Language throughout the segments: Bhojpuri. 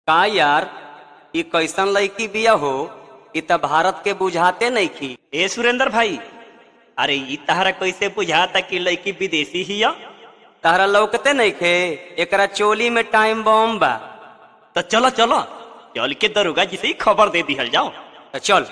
का यार ई कैसन लड़की बिया हो ई त भारत के बुझाते नइखी ए सुरेंद्र भाई अरे ई तहरा कैसे बुझाता कि लड़की विदेशी ही है तहरा लौकते नइखे एकरा चोली में टाइम बम बा तो चलो चलो चल के दरोगा जी से ही खबर दे दिहल जाओ त चल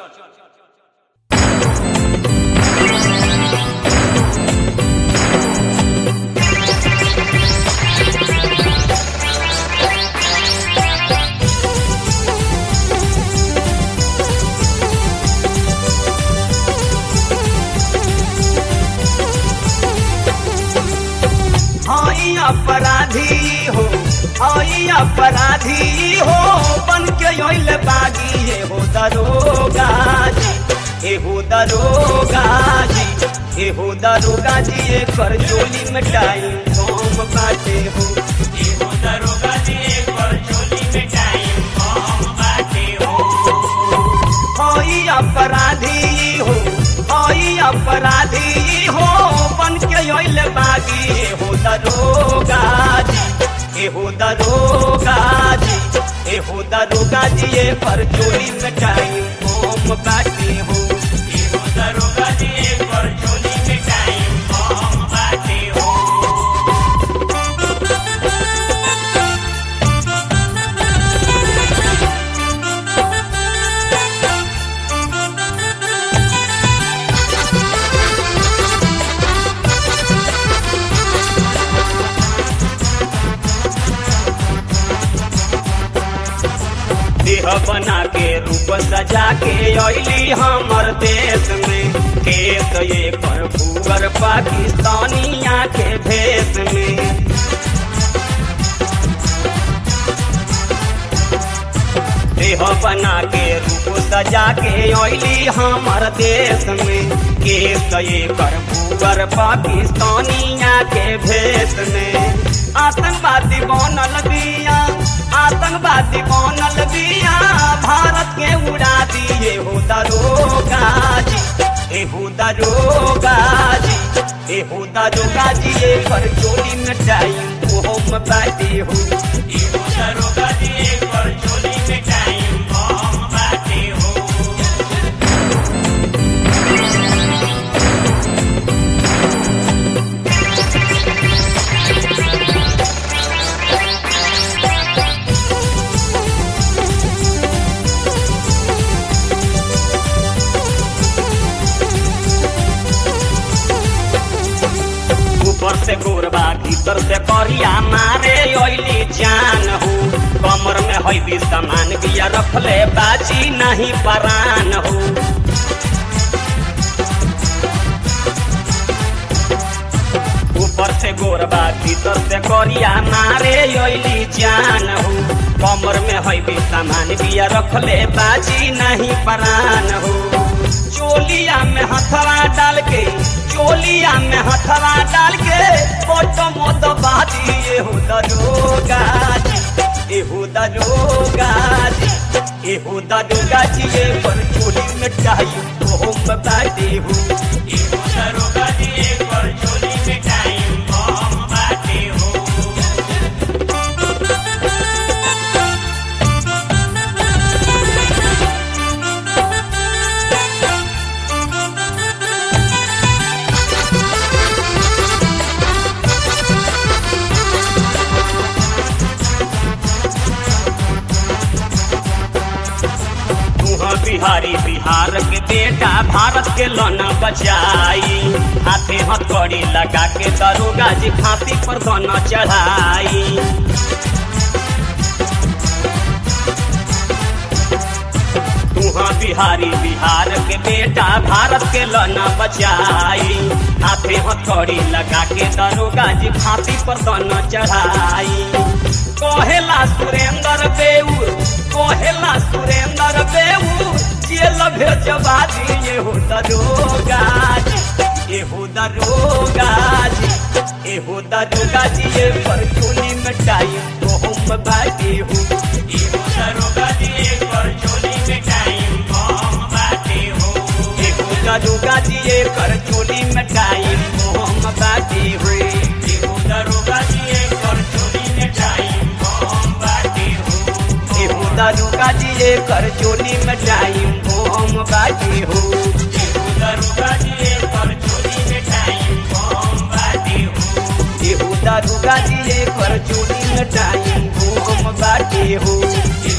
हई अपराधी हो हई अपराधी हो बन के योइल बागी ये हो दरोगा जी ए हो दरोगा जी ए हो दरोगा जी ए कर चोली में टाइम कम बाटे हो ए हो दरोगा जी ए कर चोली में टाइम कम बाटे हो हई अपराधी हो हई अपराधी हो बन के योइल बागी ए हो दरोगा जी ए हो दरोगा जी ए हो दरोगा जी ए पर चोरी में टाइम कम बाटे हो ए हो दरोगा जी ए पर चोरी में टाइम कम बाटे हो देह बना के रूप सजा के अली हमर देश में खेत ये पर भूगर पाकिस्तानिया के भेष में देह बना के रूप सजा के अली हमर देश में केस ये कर भूगर पाकिस्तानिया के भेष में आतंकवादी बनल बिया आतंकवादी बनल बिया भारत के उड़ा दिए हो दरोगा जी ए हो दरोगा जी ए हो दरोगा जी ए पर चोली में टाइम वो हम बाटे हो ए हो दरोगा जी ए पर चोली में टाइम हम बाटे हो ऊपर से गोरबा भीतर से करिया मारे ओइली जान हो कमर में है भी सामान बिया रखले बाजी नहीं परान हो ऊपर से गोरबा भीतर से करिया मारे ओइली जान हो कमर में है भी सामान बिया रखले बाजी नहीं परान हो चोलिया में हथवा डाल के चोलिया में हथवा डाल के फोटो मोद बाजी ये हो दरोगा जी ए हो दरोगा जी ए हो दरोगा जी ये पर चोली में टाइम तो हम बाटे हो ए हो दरोगा जी ये पर चोली में टाइम हम बाटे हो तुहा बिहारी बिहार के बेटा भारत के लौना बचाई हाथे हथकड़ी लगा के दरोगा जी फांसी पर दोना चढ़ाई तुहा बिहारी बिहार के बेटा भारत के लौना बचाई हाथे हथकड़ी लगा के दरोगा जी फांसी पर दोना चढ़ाई कहेला सुरेंद्र बेऊर कहेला सुरेंद्र बेऊर जेल भेजवा दिए हो दरोगा जी ए हो दरोगा जी ए हो दरोगा जी ए पर चोली में टाइम तो हम बाटे हो ए हो दरोगा जी ए पर चोली में टाइम हम बाटे हो ए हो दरोगा जी ए कर चोली में टाइम तो हम बाटे हो ए हो दरोगा जी ए कर चोली में टाइम हम बाटे हो दरुका जी कर चोली में टाइम बम बाटे हो एहू दरुका जी कर चोली में टाइम बम बाटे हो